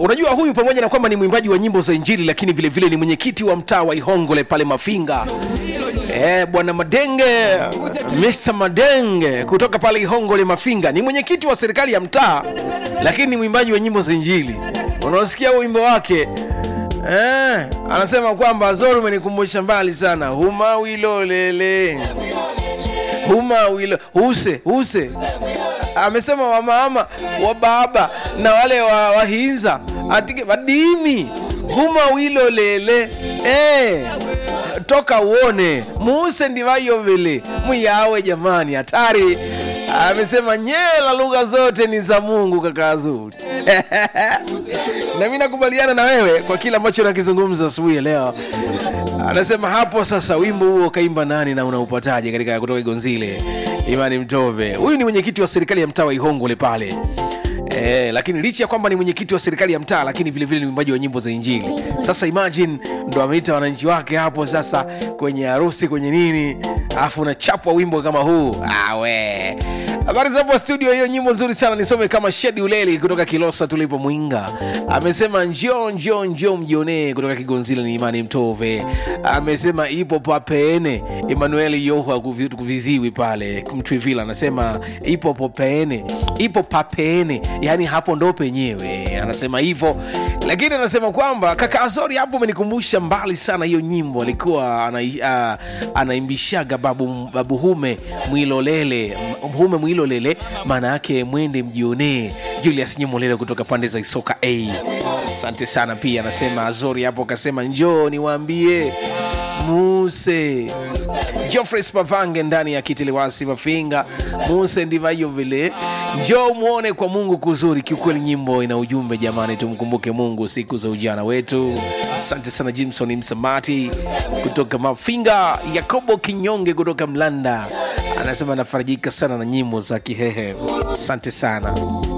unajua huyu pamoja na kwamba ni mwimbaji wa nyimbo za injili lakini vile vile ni mwenyekiti wa mtaa wa ihongole pale mafinga Eh, bwana Madenge, Mr. Madenge kutoka pale Ihongole Mafinga ni mwenyekiti wa serikali ya mtaa, lakini ni mwimbaji wa nyimbo za Injili. Unaosikia huo wimbo wake eh, anasema kwamba Zoro umenikumbusha mbali sana, huma wilolele huma wilo huse huse amesema wamama wa baba na wale wa wahinza atige vadimi huma wilo lele eh, toka uone muuse ndivayovele muyawe jamani hatari amesema nyela lugha zote ni za mungu kaka azuri na mi nakubaliana na wewe kwa kile ambacho nakizungumza asubuhi ya leo anasema hapo sasa wimbo huo kaimba nani na unaupataje katika kutoka igonzile imani mtove huyu ni mwenyekiti wa serikali ya mtaa wa ihongole pale Eh, lakini licha ya kwamba ni mwenyekiti wa serikali ya mtaa lakini vile vile ni mwimbaji wa nyimbo za injili sasa imagine ndo ameita wananchi wake hapo sasa kwenye harusi kwenye nini alafu unachapwa wimbo kama huu awe habari za hapo studio hiyo nyimbo nzuri sana nisome kama shedi uleli kutoka kilosa tulipo mwinga amesema njoo njoo njoo mjionee kutoka kigonzile ni imani mtove amesema ipo papeene emanuel yoha kuvi- kuviziwi pale mtwivila anasema ipo popeene ipo papeene yani hapo ndo penyewe anasema hivyo lakini anasema kwamba kaka azori hapo umenikumbusha mbali sana hiyo nyimbo alikuwa ana, uh, anaimbishaga babu, babu hume mwilolele M- hume mwilolele maana yake mwende mjionee julius nyemolele kutoka pande za isoka a asante sana pia anasema azori hapo akasema njoo niwaambie muse Geoffrey Spavange ndani ya kitiliwasi Mafinga, Muse ndivyo vile. Njoo muone kwa Mungu kuzuri. Kiukweli nyimbo ina ujumbe jamani, tumkumbuke Mungu siku za ujana wetu. Asante sana Jimson Msamati kutoka Mafinga, Yakobo Kinyonge kutoka Mlanda anasema anafarajika sana na nyimbo za Kihehe. Asante sana.